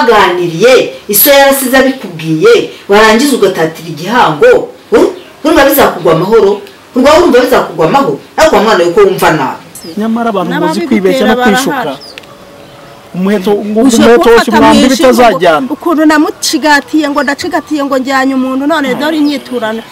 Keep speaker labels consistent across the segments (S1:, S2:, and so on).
S1: twaganiriye ise yarasize abikubwiye warangiza ugatatira igihango urumva bizakugwa amahoro urwaho urumva bizakugwa amahoro ariko mwana yuko wumva nabi
S2: nyamara abantu bazi
S3: N'ababigutera
S2: kwibeshya no kwishuka
S3: barahari.
S2: umuheto ngo
S3: ushobora
S2: umuheto wose
S3: gufata mu
S2: umwambira
S3: ijipo
S2: itazajyana
S3: ngo- ukuntu namucigatiye ngo ndacigatiye ngo njyanye umuntu none dore inyiturano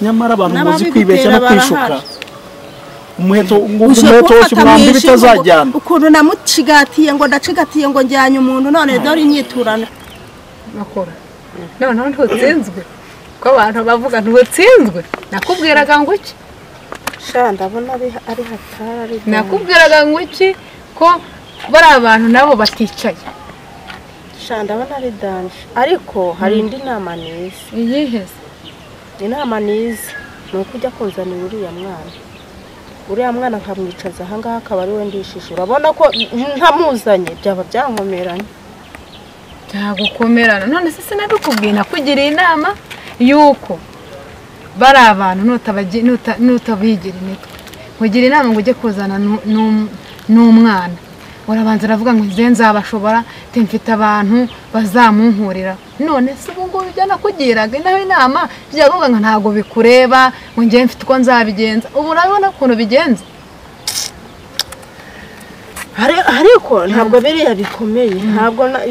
S2: nyamara abantu bazi
S3: N'ababigutera
S2: kwibeshya no
S3: barahari.
S2: kwishuka umuheto ngo
S3: ushobora
S2: umuheto wose
S3: kumfata mu
S2: umwambira
S3: ijipo ngo-
S2: itazajyana
S3: ukuntu namucigatiye ngo ndacigatiye ngo njyanye umuntu none dore inyiturano
S4: makuru noneho ntutsinzwe ko abantu bavuga ntutsinzwe nakubwiraga ngo iki
S5: sha ndabona ari ari hatari ari
S4: nakubwiraga ngo iki ko bari abantu nabo baticaye
S5: sha ndabona ari danje ariko hari indi nama niza
S4: iyiheze
S5: inama niza ni uko ujya kuzanira uriya mwana uriya mwana nkamwicaza ahangaha akaba ari we ndishije urabona ko ntamuzanye byaba byankomeranye
S4: byagukomerana none se sinabikubwiye nakugiriye inama y'uko bari abantu nutabagi- nuta- nutabigira imitwe nkugira inama ngo ujye kuzana nu- nu- n'umwana urabanza uravuga ngo nze nzabashobora te mfite abantu bazamunkurira none se ubu ngubu ibyo nakugiraga nawe inama byavuga ngo ntabwo bikureba ngo njye mfite uko nzabigenza ubu urabona ukuntu bigenza
S5: Ari- ariko ntabwo biriya bikomeye ntabwo na-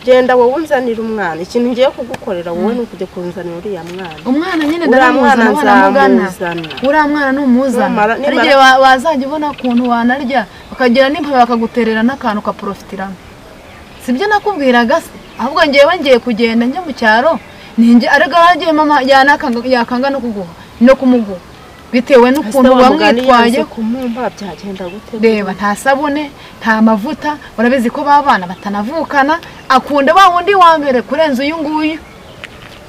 S5: genda wowe unzanira umwana ikintu ngiye kugukorera wowe ni ukujya kunzanira uriya mwana
S4: umwana nyine
S5: uriya mwana
S4: ndaramuzana waramugana
S5: nzamuzana
S4: uriya mwana numuzana
S5: Numara-
S4: hari igihe wa- wazajya ubona ukuntu wanarya ukagira n'impabe bakaguterera n'akantu ukaporofitiramo si byo nakubwiraga se ahubwo ngewe ngiye kugenda njya mu cyaro ninjye ariko yagiye mama yanakanga- yakanga no kuguha no kumuguha bitewe n'ukuntu wamwitwaye
S5: kumumpa byagenda gute
S4: reba nta sabune nta mavuta urabizi ko babana batanavukana akunda ba wundi wa mbere kurenza uyu nguyu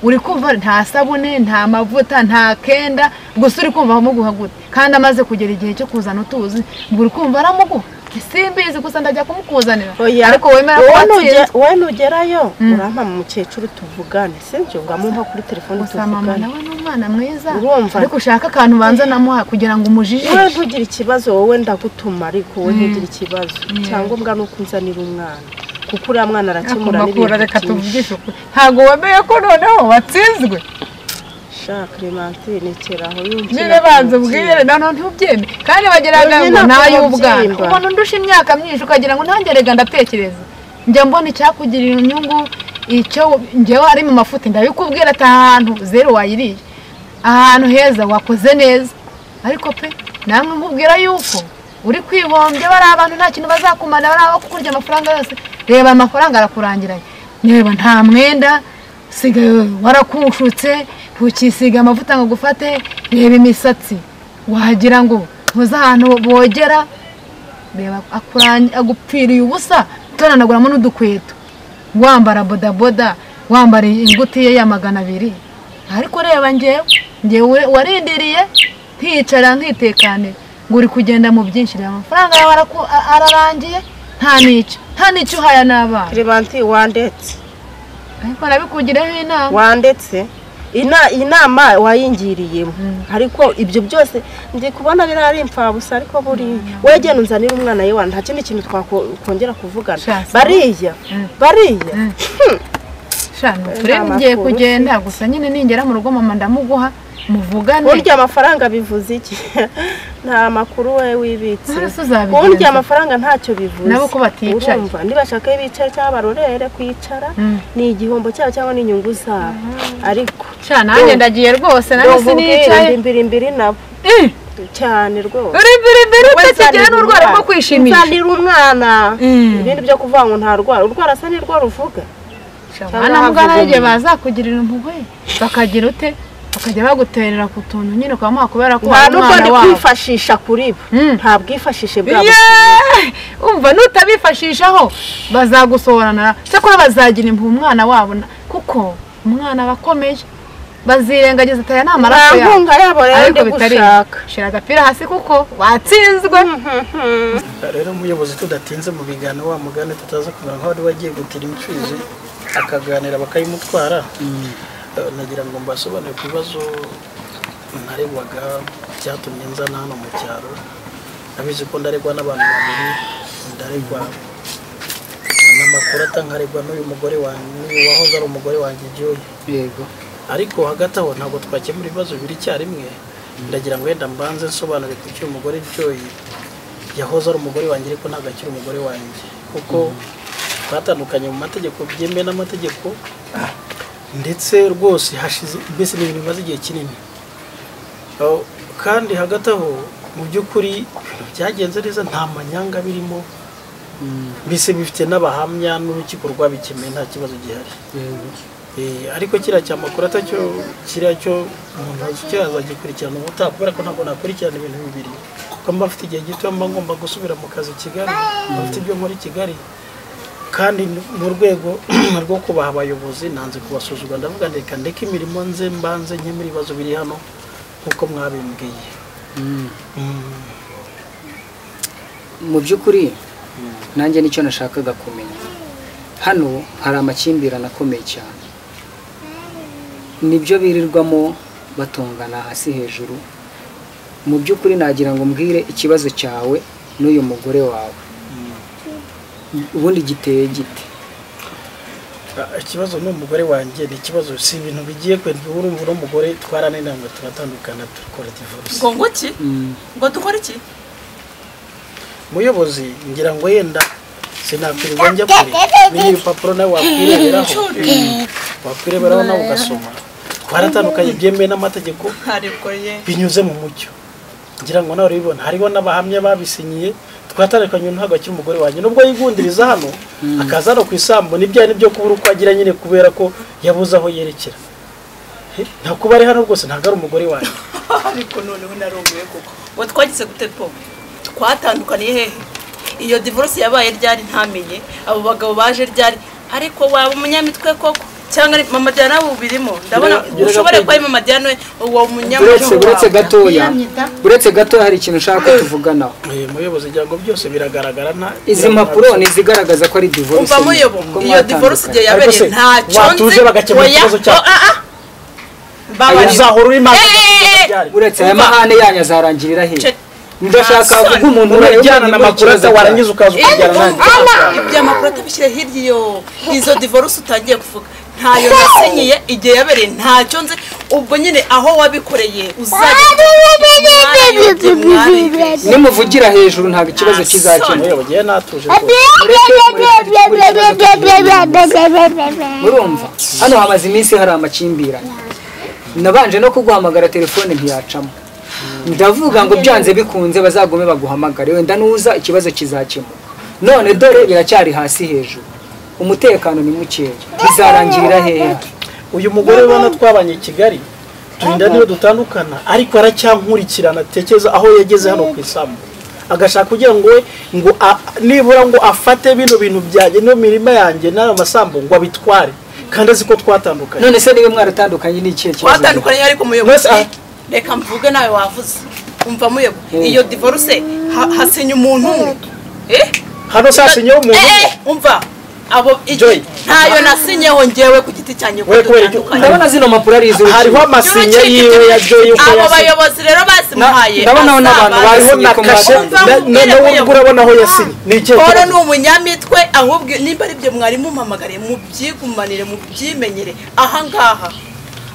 S4: uri kumva nta sabune nta mavuta nta kenda gusa uri kumva amuguha gute kandi amaze kugera igihe cyo kuzana utuzi ngo uri kumva aramuguha simbizi gusa ndajya kumukuzanira
S5: Oya.
S4: ariko wemera ko
S5: wowe
S4: watsinze
S5: nuge- wowe nugerayo
S4: Mm.
S5: urampa mu mukecuru tuvugane sinjye uramumpa kuri telefone
S4: gusa mama
S5: tuvugane
S4: nawe ni umwana mwiza
S5: Urumva.
S4: ariko ushaka akantu ubanza namuha kugira ngo
S5: wowe
S4: umujijishe
S5: ntugire ikibazo wowe ndagutuma ariko wowe ntugire ikibazo icyangombwa ni uko unzanira umwana kuko uriya mwana arakemura
S4: akumakura
S5: n'ibintu
S4: reka
S5: byinshi
S4: tuvugishe ukuri ntabwo wemeye ko noneho watsinzwe
S5: sha clementine keraho
S4: nyine banza ubwire noneho ntubyeme kandi bageraga
S5: Nyine
S4: ngo
S5: ntabwo
S4: ntay'ubwana
S5: babyimba.
S4: umuntu undusha imyaka myinshi ukagira ngo ntangerega ndatekereza njya mbona icyakugirira inyungu icyo njyewe ari mu mafuti ndabikubwira ati aha hantu zeru wayiriye ahantu heza wakoze neza ariko pe namwe nkubwira yuko uri kwihombya bari abantu nta kintu bazakumana bari abakurya amafaranga yose reba amafaranga arakurangiranye niba nta mwenda sigaye warakushutse ntukisiga amavuta ngo gufate reba imisatsi wagira ngo ntuze ahantu bogera reba akurang- agupfiriye ubusa turanaguramo n'udukweto wambara bodaboda wambara ingutiya ya magana abiri ariko reba ngewe ngewe warindiriye nkicara nkitekanira ngo uri kugenda mu byinshi reba amafaranga yawe araku- a- ararangiye nta n'icyo nta n'icyo uhaya n'abana
S5: clementine wandetse
S4: ariko nabikugireho inama
S5: wandetse Ina- inama wayingiriyemo ariko ibyo byose ndi kubona biriya ari imfabusa ariko buriya wowe genda unzanire umwana yewe nta kindi kintu twakongera kuvugana
S4: Sha, saba.
S5: bariya bariya
S4: Mm. shano
S5: Nta
S4: turebe ngiye
S5: makuru
S4: kugenda gusa nyine ningera mu rugo mama ndamuguha muvugane
S5: burya amafaranga bivuze iki nta makuru we wibitse
S4: Ese uzabigenza?
S5: ubundi amafaranga ntacyo bivuze
S4: Nabo ko baticaye.
S5: urumva nibashaka iyo bicaye cyangwa barorere kwicara
S4: Mm.
S5: ni igihombo cyabo cyangwa n'inyungu zabo ariko
S4: Cya nanjye ndagiye rwose nawe sinicaye
S5: imbiri imbiri nabo
S4: Eh,
S5: cyane rwose
S4: uri mbere mbere
S5: We
S4: utakigira
S5: nsanira
S4: n'urwara rwo
S5: umwana.
S4: kwishimisha
S5: nsanira umwana
S4: Mm.
S5: ibindi byo kuvuga ngo ntarwara urwara asa nirwo ruvuga
S4: hano mugana n'igihe bazakugirira impuhwe bakagira ute bakajya baguterera ku tuntu nyine ukaba mwakubera ko
S5: nta
S4: wari
S5: n'ubwo
S4: umwana
S5: ndi
S4: wabo
S5: kwifashisha kuri bo
S4: Mm.
S5: nta bwifashishe bwabo
S4: Yeah! umva nutabifashishaho bazagusohorana cyakora bazagira impuhwe umwana wabo na- kuko umwana aba akomeye bazirengagiza ataya ni amaraso
S5: nta
S4: yabo
S5: nkunga yabo rero ndi
S4: ariko bitari
S5: gushaka
S4: shira agapira hasi kuko watsinzwe
S6: rero umuyobozi tudatinze mu biganiro wa mugani tutaza kumera nka wari wagiye gutira imfizi akaganira bakayimutwara Eh, nagira ngo mbasobanure ku bibazo naregwaga byatumye nzana hano mu cyaro nabizi ko ndaregwa n'abantu babiri ndaregwa n'amakuru atangaregwa n'uyu mugore wanjye n'uyu wahoze ari umugore wanjye igihugu
S7: yego
S6: ariko hagati aho ntabwo twakemura ibibazo bibiri icyarimwe ndagira ngo wenda mbanze nsobanure ku cy'uyu mugore Joy yahoze ari umugore wanjye ariko ntabwo akiri umugore wanjye kuko twatandukanye mu mategeko byemewe n'amategeko ndetse rwose hashize mbese ni ibintu bimaze igihe kinini Oh, kandi hagati aho mu by'ukuri ibintu byagenze neza nta manyanga birimo mbese bifite n'abahamya n'urukiko rwabikemeye nta kibazo gihari
S7: yego
S6: Eh, ariko kiriya cya makuru atacyo kiriya cyo umuntu azi icyo azagikurikirana ubutaha kubera ko ntabwo nakurikirana ibintu bibiri kuko mba mfite igihe gito mba ngomba gusubira mu kazi i kigali mba mfite ibyo nkora i kigali kandi n- mu rwego rwo kubaha abayobozi nanze kubasuzugura ndavuga nti reka ndeke imirimo nze mbanze nkemure ibibazo biri hano nk'uko mwabimbwiye Mm.
S7: mu by'ukuri nanjye nicyo nashakaga kumenya hano hari amakimbirane akomeye cyane nibyo birirwamo batongana hasi hejuru mu by'ukuri nagira ngo mbwire ikibazo cyawe n'uyu mugore wawe ubundi giteye gite
S6: Ah, ikibazo ni umugore wanjye ni ikibazo si ibintu bigiye kwenda urumva uno mugore twarananiye ngo turatandukana dukora divorce
S8: ngo iki
S7: Mm.
S8: ngo dukore iki
S6: muyobozi ngira ngo yenda sinakwirirwa njya kure biriya ibipapuro nawe wakwireberaho wakwireberaho nawe ugasoma twaratandukanye byemewe n'amategeko
S8: ntaribwo ye
S6: binyuze mu mucyo ngira ngo nawe urabibona hariho n'abahamya babisinyiye twatandukanye ntabwo akiri umugore wanjye nubwo yigundiriza hano akaza hano ku isambu n'ibyo ari byo kubura uko agira nyine kubera ko yabuze aho yerekera He, nta kuba ari hano rwose ntabwo ari umugore wanjye
S8: ariko noneho narumiwe koko ngo twagize gute po twatandukaniye hehe iyo divorce yabaye ryari ntamenye abo bagabo baje ryari ariko waba umunyamitwe koko cyangwa ari mama Diana nawe ubirimo ndabona
S6: Bira-
S8: ushobora
S6: biraga
S8: kuba ari mama Diana uwo munyamitwe
S7: uretse uretse
S8: wawe.
S7: gatoya uretse gatoya hari ikintu ushaka ko tuvuganaho
S6: Eh, muyobozi ngira ngo byose biragaragara nta
S7: izi mpapuro ni izigaragaza ko ari divorce
S8: umva muyobo
S7: ko
S8: iyo
S7: mwatandukanye.
S8: divorce igihe
S6: Ariko
S8: yabereye
S6: se,
S8: ntacyo nzi
S6: watuje bagakemura
S8: oya,
S6: ikibazo cyawe.
S8: oh, ah, ah. Mbabarira.
S6: uzahora uri mazi
S8: Eh,
S6: byari
S7: uretse aya mahane yanyu azarangirira hehe
S8: Ce-
S7: ndashaka
S8: Nta
S7: kuvuga
S8: soni.
S7: umuntu
S6: unajyana
S7: uri
S6: na
S7: muri
S6: makuru
S7: kibazo
S6: warangiza ukaza ukajyana nanjye
S8: ibya makuru atabishyire hirya iyo izo divorce utangiye kuvuga ntayo nasinyiye igihe yabereye ntacyo nzi ubwo nyine aho wabikoreye uzajya
S7: nimuvugira hejuru ntabwo ikibazo kizakemuka
S6: muyobozi ye natuje rwose.
S7: murumva hano hamaze iminsi hari amakimbirane nabanje no kuguhamagara telefone ntiyacamo ndavuga ngo byanze bikunze bazagume baguhamagare wenda nuza ikibazo kizakemuka none dore biracyari hasi hejuru umutekano ni mukeya bizarangirira hehe
S6: uyu mugore ubona twabanye i kigali turinda niyo dutandukana ariko aracyankurikirana atekereza aho yageze hano ku isambu agashaka kugira ngo we ngo a- nibura ngo afate bino bintu byanjye niyo mirima yanjye n'ayo masambu ngo abitware kandi azi ko twatandukanye
S7: none se niba mwaratandukanye ni ikihe kibazo
S8: watandukanye ariko
S6: Mwese,
S8: muyobozi
S6: ah.
S8: reka mvuge nawe wavuze umva muyobo iyo divorce ha- hasinye umuntu umwe Eh?
S6: hano sasinyeho umuntu umwe.
S8: Eh, umva abo iki-
S6: Joy.
S8: ntayo nasinyeho njyewe ku giti cyanjye
S6: We kubera iki-
S8: dutandukanye
S7: ndabona zino mpapuro ari
S6: hariho
S7: iz'urukiko
S6: amasinye yiwe ya joyi uko
S8: abo
S6: yasinye
S8: bayobozi rero bazimuhaye
S7: ndabonaho n'abantu
S8: asabana.
S7: bazi-
S6: hariho na
S7: Ko
S6: kashe
S8: mwatandukanye.
S6: na- na- nawe ubwo urabona aho yasinye ni ikihe
S8: Paul
S6: kibazo?
S8: ni umunyamitwe ahubwo nimba ari ibyo mwari mumpamagariye mubyigumanire mubyimenyere ahangaha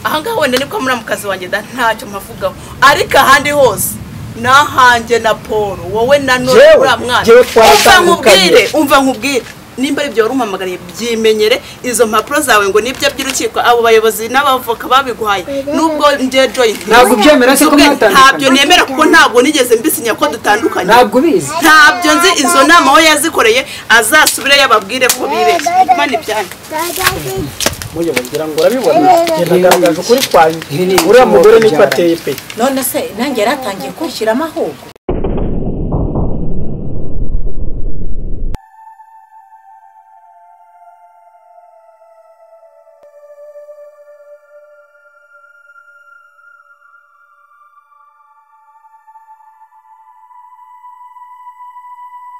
S8: ahangaha wenda niko muri mu kazi wanjye da ntacyo mpavugaho ariko ahandi hose nahanjye na paul wowe na none
S7: Jewe-
S8: uriya mwana
S7: jewe
S8: umva
S7: twaratandukanye.
S8: nkubwire umva nkubwire nimba ari ibyo wari umpamagariye byimenyere izo mpapuro zawe ngo nibyo by'urukiko abo bayobozi n'abavoka babiguhaye nubwo njye joyi
S7: Ntabwo ubyemera se ko mwatandukanye?
S8: ntabyo nemera kuko ntabwo nigeze mbisinya ko dutandukanye
S7: ntabwo ubizi
S8: ntabyo nzi izo nama aho yazikoreye azasubire yababwire ko bibeshye imana ibyanyu
S6: muyobo ngira ngo urabibona nagaragaje ukuri kwawe
S7: Ibi ni
S6: uriya
S7: ibicumuro
S6: mugore niko
S7: byaranye.
S6: ateye pe
S9: none se nanjye yari atangiye kunshyiramo ahubwo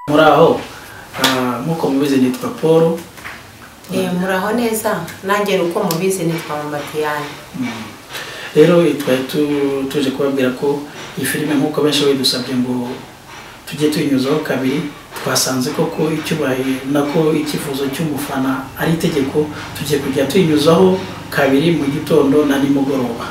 S6: muri aho ah, nk'uko mubizi nitwa paul
S9: eh muraho neza nanjye uko mubizi nitwa mamatiyani
S6: rero twari tu- tuje kubabwira ko iyi filime nk'uko benshi bidusabye ngo tujye tuyinyuzaho kabiri twasanze koko icyubahiro nako icyifuzo cy'umufana ari itegeko tugiye kujya tuyinyuzaho kabiri mu gitondo na nimugoroba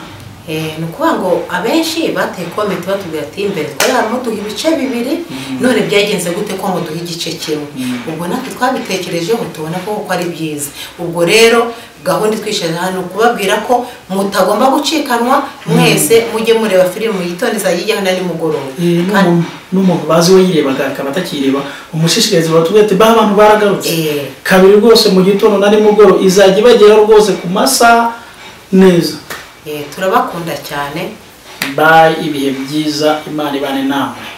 S9: Eh, ni ukuvuga ngo abenshi bateye komenti batubwira ati mbere twari barimo duha ibice bibiri none byagenze gute ko muduha igice kimwe ubwo natwe twabitekerejeho tubona ko koko ari byiza ubwo rero gahunda itwishaje hano ni ukubabwira ko mutagomba gucikanwa mwese mujye mureba filime muyitondeze izajya ijyaho na nimugoroba
S6: Eh,
S9: Kandi-
S6: n'umuntu- n'umuntu bazi we yirebaga akaba atakireba umushishikariza batubwira ati baho abantu baragarutse
S9: Eh.
S6: kabiri rwose mu gitondo na nimugoroba izajya ibageraho rwose ku masaha neza
S9: eh, turabakunda cyane
S6: bayi ibihe byiza imana ibane namwe